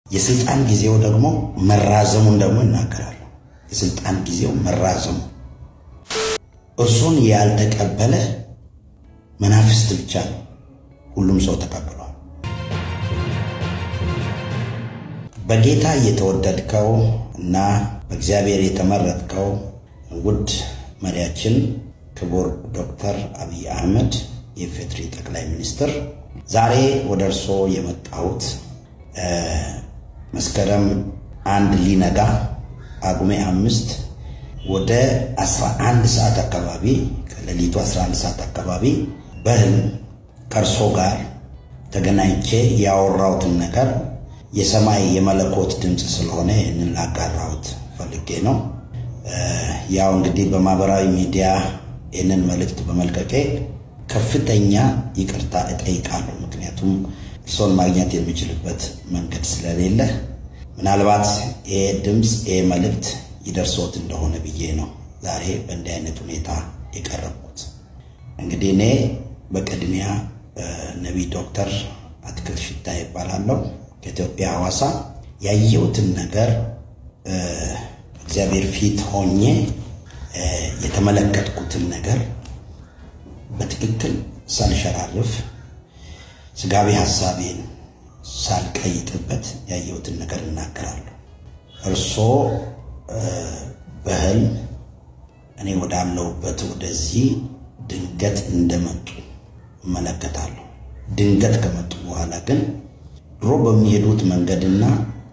የስልጣን ጊዜው ደግሞ መራዘሙን ደግሞ ይናገራሉ። የስልጣን ጊዜው መራዘሙ እርሱን ያልተቀበለ መናፍስት ብቻ ነው። ሁሉም ሰው ተቀብሏል። በጌታ የተወደድከው እና በእግዚአብሔር የተመረጥከው ውድ መሪያችን ክቡር ዶክተር አብይ አህመድ የኢፌዴሪ ጠቅላይ ሚኒስትር፣ ዛሬ ወደ እርስዎ የመጣሁት መስከረም አንድ ሊነጋ ጳጉሜ አምስት ወደ 11 ሰዓት አካባቢ ከሌሊቱ 11 ሰዓት አካባቢ በህልም ከእርሶ ጋር ተገናኝቼ ያወራሁትን ነገር የሰማይ የመለኮት ድምፅ ስለሆነ ይህንን ላጋራሁት ፈልጌ ነው። ያው እንግዲህ በማህበራዊ ሚዲያ ይህንን መልእክት በመልቀቄ ከፍተኛ ይቅርታ እጠይቃለሁ። ምክንያቱም እርሶን ማግኘት የሚችልበት መንገድ ስለሌለ ምናልባት ይሄ ድምፅ ይሄ መልእክት ይደርሶት እንደሆነ ብዬ ነው ዛሬ በእንዲህ አይነት ሁኔታ የቀረብኩት። እንግዲህ እኔ በቅድሚያ ነቢይ ዶክተር አትክልት ሽታ ይባላለሁ ከኢትዮጵያ ሐዋሳ ያየሁትን ነገር እግዚአብሔር ፊት ሆኜ የተመለከትኩትን ነገር በትክክል ሳልሸራርፍ ስጋቢ ሀሳቤን ሳልቀይጥበት ያየሁትን ነገር እናገራለሁ። እርሶ በህልም እኔ ወዳለሁበት ወደዚህ ድንገት እንደመጡ እመለከታለሁ። ድንገት ከመጡ በኋላ ግን ድሮ በሚሄዱት መንገድና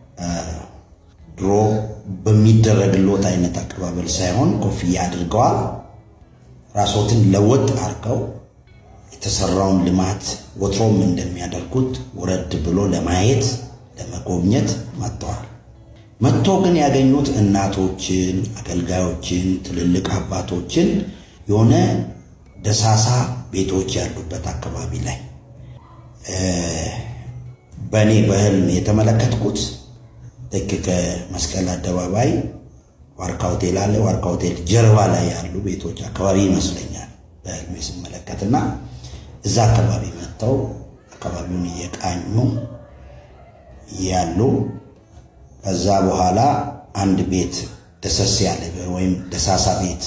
ድሮ በሚደረግሎት አይነት አቀባበል ሳይሆን ኮፍያ አድርገዋል። ራሶትን ለወጥ አድርገው የተሰራውን ልማት ወትሮም እንደሚያደርጉት ወረድ ብሎ ለማየት ለመጎብኘት መጥተዋል። መጥቶ ግን ያገኙት እናቶችን፣ አገልጋዮችን፣ ትልልቅ አባቶችን የሆነ ደሳሳ ቤቶች ያሉበት አካባቢ ላይ በእኔ በህልም የተመለከትኩት ልክ ከመስቀል አደባባይ ዋርካ ሆቴል አለ። ዋርካ ሆቴል ጀርባ ላይ ያሉ ቤቶች አካባቢ ይመስለኛል በህልሜ ስመለከትና እዛ አካባቢ መጥተው አካባቢውን እየቃኙ ያሉ ከዛ በኋላ አንድ ቤት ደሰስ ያለ ወይም ደሳሳ ቤት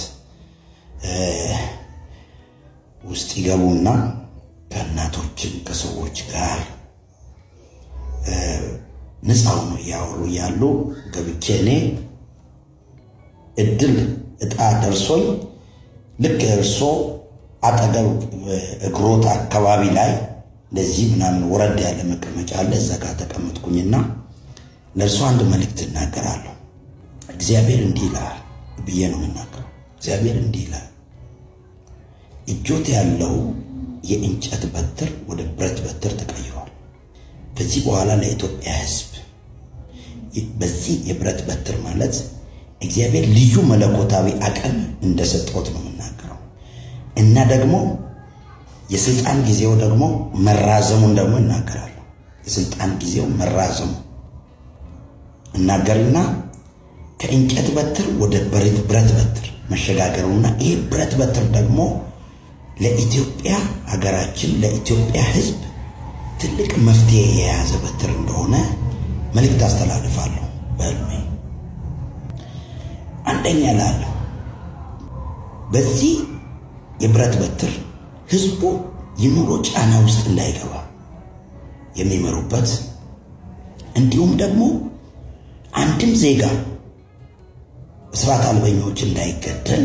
ውስጥ ይገቡና ከእናቶችን ከሰዎች ጋር ነፃ ሆኖ እያወሩ ያሉ ገብቼ እኔ እድል እጣ ደርሶኝ ልክ እርሶ አጠገብ እግሮት አካባቢ ላይ እንደዚህ ምናምን ወረድ ያለ መቀመጫ አለ። እዛ ጋር ተቀመጥኩኝና ለእርሶ አንድ መልእክት እናገራለሁ። እግዚአብሔር እንዲህ ይላል ብዬ ነው የምናገረው። እግዚአብሔር እንዲህ ይላል፣ እጆት ያለው የእንጨት በትር ወደ ብረት በትር ተቀይሯል። ከዚህ በኋላ ለኢትዮጵያ ሕዝብ በዚህ የብረት በትር ማለት እግዚአብሔር ልዩ መለኮታዊ አቅም እንደሰጠት ነው የምናገረው እና ደግሞ የስልጣን ጊዜው ደግሞ መራዘሙን ደግሞ ይናገራሉ። የስልጣን ጊዜው መራዘሙ እናገርና ከእንጨት በትር ወደ ብረት በትር መሸጋገሩና ይህ ብረት በትር ደግሞ ለኢትዮጵያ ሀገራችን ለኢትዮጵያ ሕዝብ ትልቅ መፍትሄ የያዘ በትር እንደሆነ መልእክት አስተላልፋለሁ በህልሜ። አንደኛ ላለሁ በዚህ የብረት በትር ህዝቡ የኑሮ ጫና ውስጥ እንዳይገባ የሚመሩበት እንዲሁም ደግሞ አንድም ዜጋ እስራት አልበኞች እንዳይገደል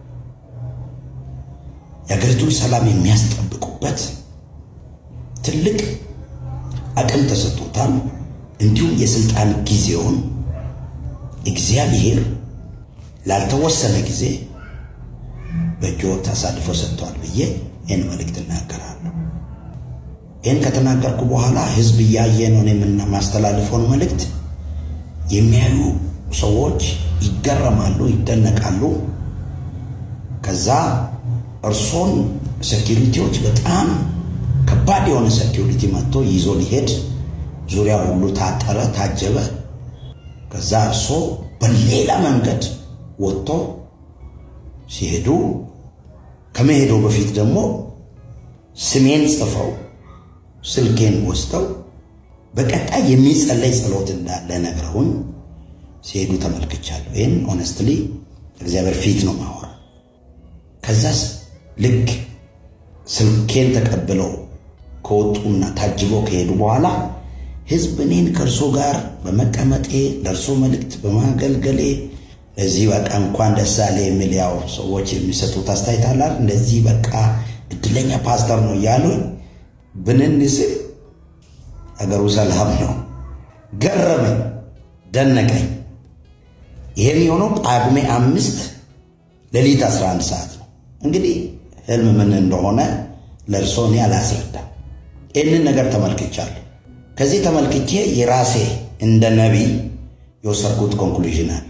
የሀገሪቱን ሰላም የሚያስጠብቁበት ትልቅ አቅም ተሰጥቶታል። እንዲሁም የስልጣን ጊዜውን እግዚአብሔር ላልተወሰነ ጊዜ በእጆት አሳልፎ ሰጥተዋል ብዬ ይህን መልእክት እናገራለሁ። ይህን ከተናገርኩ በኋላ ህዝብ እያየ ነው የማስተላልፈውን መልእክት የሚያዩ ሰዎች ይገረማሉ፣ ይደነቃሉ። ከዛ እርሶን ሴኪሪቲዎች በጣም ከባድ የሆነ ሴኪሪቲ መጥቶ ይዞ ሊሄድ ዙሪያ ሁሉ ታጠረ፣ ታጀበ። ከዛ እርሶ በሌላ መንገድ ወጥቶ ሲሄዱ ከመሄደው በፊት ደግሞ ስሜን ጽፈው ስልኬን ወስደው በቀጣይ የሚጸለይ ጸሎት እንዳለ ነግረውኝ ሲሄዱ ተመልክቻለሁ። ይህን ኦነስትሊ እግዚአብሔር ፊት ነው ማወራ። ከዛስ ልክ ስልኬን ተቀብለው ከወጡና ታጅበው ከሄዱ በኋላ ህዝብ እኔን ከእርሶ ጋር በመቀመጤ ለእርሶ መልእክት በማገልገሌ ለዚህ በቃ እንኳን ደስ አለ የሚል ያው ሰዎች የሚሰጡት አስተያየት አለ። እንደዚህ በቃ እድለኛ ፓስተር ነው እያሉኝ ብንን ስል አገሩ ሰላም ነው። ገረመኝ፣ ደነቀኝ። ይሄም የሆነው ጳጉሜ አምስት ሌሊት 11 ሰዓት ነው። እንግዲህ ህልም ምን እንደሆነ ለእርሶ እኔ አላስረዳም። ይህንን ነገር ተመልክቻለሁ። ከዚህ ተመልክቼ የራሴ እንደ ነቢይ የወሰድኩት ኮንክሉዥን አለ።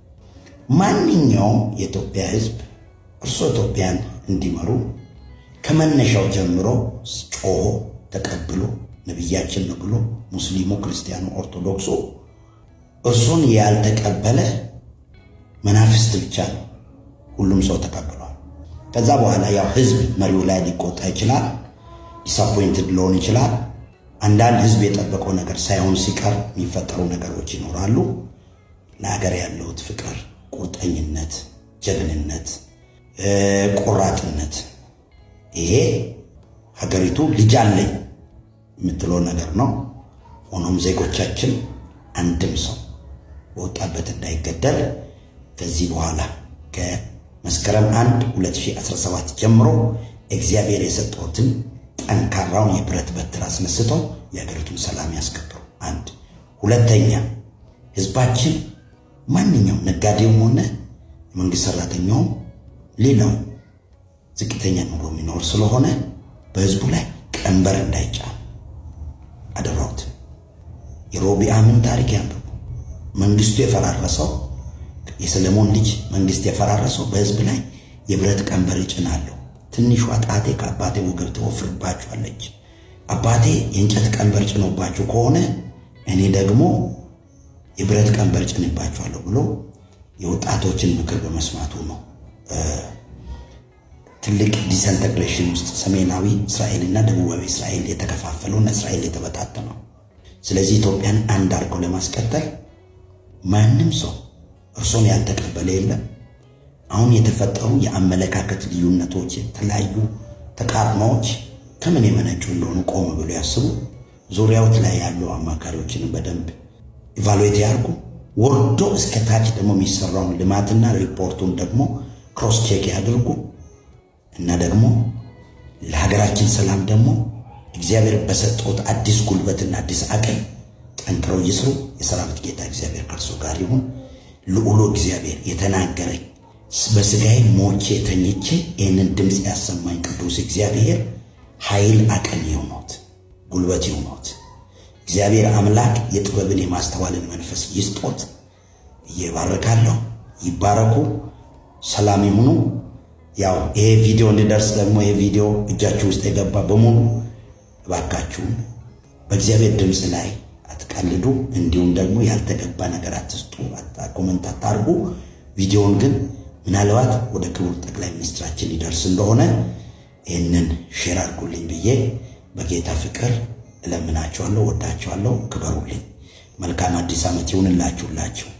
ማንኛውም የኢትዮጵያ ህዝብ እርሶ ኢትዮጵያን እንዲመሩ ከመነሻው ጀምሮ ጮሆ ተቀብሎ ነቢያችን ነው ብሎ ሙስሊሙ፣ ክርስቲያኑ፣ ኦርቶዶክሱ እርሱን ያልተቀበለ መናፍስት ብቻ ነው። ሁሉም ሰው ተቀብሏል። ከዛ በኋላ ያው ህዝብ መሪው ላይ ሊቆጣ ይችላል። ዲስአፖይንትድ ሊሆን ይችላል። አንዳንድ ህዝብ የጠበቀው ነገር ሳይሆን ሲቀር የሚፈጠሩ ነገሮች ይኖራሉ። ለሀገር ያለውት ፍቅር፣ ቁርጠኝነት፣ ጀግንነት፣ ቆራጥነት ይሄ ሀገሪቱ ልጅ አለኝ የምትለው ነገር ነው። ሆኖም ዜጎቻችን አንድም ሰው በወጣበት እንዳይገደል ከዚህ በኋላ ከመስከረም 1 2017 ጀምሮ እግዚአብሔር የሰጠውትን ጠንካራውን የብረት በትር አስነስተው የሀገሪቱን ሰላም ያስከብሩ። አንድ ሁለተኛ፣ ህዝባችን ማንኛውም ነጋዴውም ሆነ የመንግስት ሰራተኛውም ሌላው ዝቅተኛ ኑሮ የሚኖር ስለሆነ በህዝቡ ላይ ቀንበር እንዳይጫን አደራውት። የሮቢአምን ታሪክ ያንብቡ። መንግስቱ የፈራረሰው የሰለሞን ልጅ መንግስት የፈራረሰው በህዝብ ላይ የብረት ቀንበር ይጭናለሁ። ትንሿ ጣቴ ከአባቴ ወገብ ትወፍርባችኋለች። አባቴ የእንጨት ቀንበር ጭኖባችሁ ከሆነ እኔ ደግሞ የብረት ቀንበር ጭንባችኋለሁ ብሎ የወጣቶችን ምክር በመስማቱ ነው ትልቅ ዲስኢንተግሬሽን ውስጥ ሰሜናዊ እስራኤልና ደቡባዊ እስራኤል የተከፋፈለውና እስራኤል የተበታተነው። ስለዚህ ኢትዮጵያን አንድ አድርገው ለማስቀጠል ማንም ሰው እርሶን ያልተቀበለ የለም። አሁን የተፈጠሩ የአመለካከት ልዩነቶች፣ የተለያዩ ተቃርኖዎች ከምን የመነጩ እንደሆኑ ቆም ብሎ ያስቡ። ዙሪያዎት ላይ ያሉ አማካሪዎችንም በደንብ ኢቫሉዌት ያርጉ። ወርዶ እስከ ታች ደግሞ የሚሰራውን ልማትና ሪፖርቱን ደግሞ ክሮስ ቼክ ያድርጉ እና ደግሞ ለሀገራችን ሰላም ደግሞ እግዚአብሔር በሰጠውት አዲስ ጉልበትና አዲስ አቅም ጠንክረው ይስሩ። የሰራዊት ጌታ እግዚአብሔር ከእርሱ ጋር ይሁን። ልዑሉ እግዚአብሔር የተናገረኝ በስጋዬ ሞቼ ተኝቼ ይህንን ድምፅ ያሰማኝ ቅዱስ እግዚአብሔር ኃይል አቅም ይሁኖት፣ ጉልበት ይሁኖት። እግዚአብሔር አምላክ የጥበብን የማስተዋልን መንፈስ ይስጦት። እየባረካለሁ። ይባረኩ። ሰላም ይሁኑ። ያው ይሄ ቪዲዮ እንዲደርስ ደግሞ ይሄ ቪዲዮ እጃችሁ ውስጥ የገባ በሙሉ እባካችሁን በእግዚአብሔር ድምፅ ላይ አትቀልዱ። እንዲሁም ደግሞ ያልተገባ ነገር አትስጡ፣ ኮመንት አታርጉ። ቪዲዮውን ግን ምናልባት ወደ ክቡር ጠቅላይ ሚኒስትራችን ይደርስ እንደሆነ ይህንን ሼር አድርጉልኝ ብዬ በጌታ ፍቅር እለምናችኋለሁ። ወዳችኋለሁ። ክበሩልኝ። መልካም አዲስ ዓመት ይሁንላችሁላችሁ።